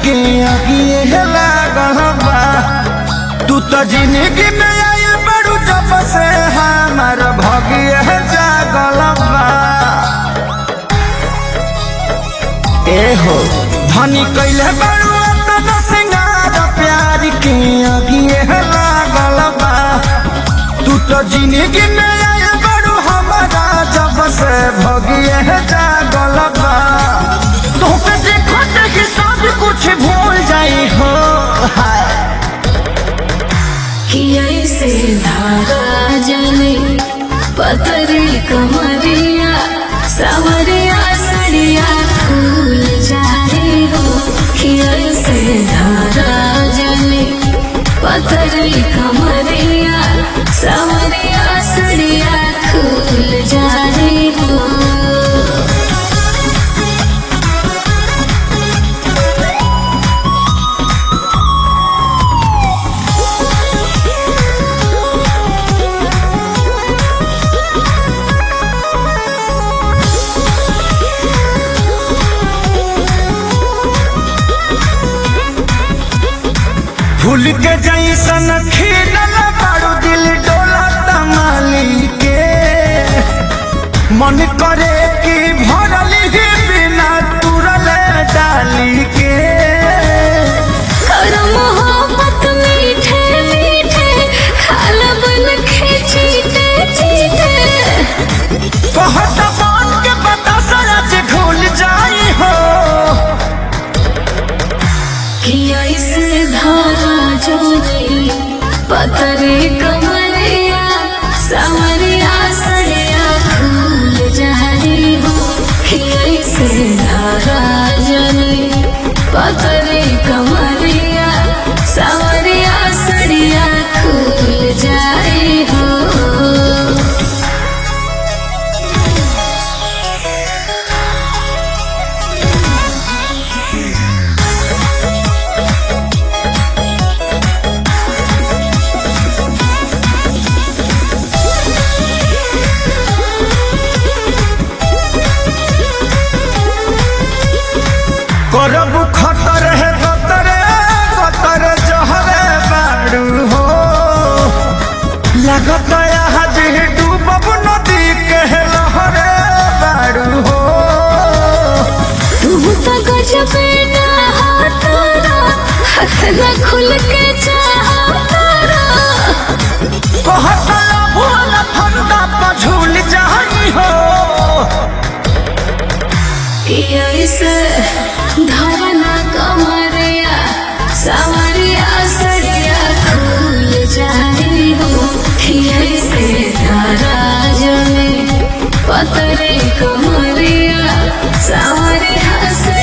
के अगिए लागल बा तू तो जिंदगी में आयल बड़ू जब से हमार भगिए जागल बा ए हो धनी कैले बड़ू अपन सिंगार प्यार के अगिए लागल बा तू तो जिंदगी में आयल बड़ू हमारा जब से भगिए जागल बा तोके देखो देखी सब कुछ भूल जाई हो हाय कि ऐसे धारा जले पतरी कमरिया सवरिया सड़िया फूल जाए हो कि ऐसे धारा जले पतरी कमरिया सवरिया सड़िया फूल जाए हो फूल के जैसन खिलल बारू दिल डोला तमाली के मन करे कि भरल ही बिना तुरल डाली के कर मोहब्बत मीठे मीठे खाल बन के चीटे चीटे कहत बात के बता सच भूल जाई हो कि ऐसे धारा जोड़ी पतरे कमरिया सावरिया सड़िया फूल जारी हो कि ऐसे धारा जोड़ी पतरे कमरिया सावरिया सड़िया फूल जारी हो करब खतर है गतरे गतर जहरे बारू हो लागत आज डूबब नदी के लहरे बारू हो तू तो गजब ना हाथारा हाथ न खुल के चाहतारा कहत भूल फंदा पर झूल जाई हो कि ऐसे धरना कमरिया सावरिया सड़िया खुल जाई हो कि ऐसे धारा जमे पतरे कमरिया सावरिया सड़िया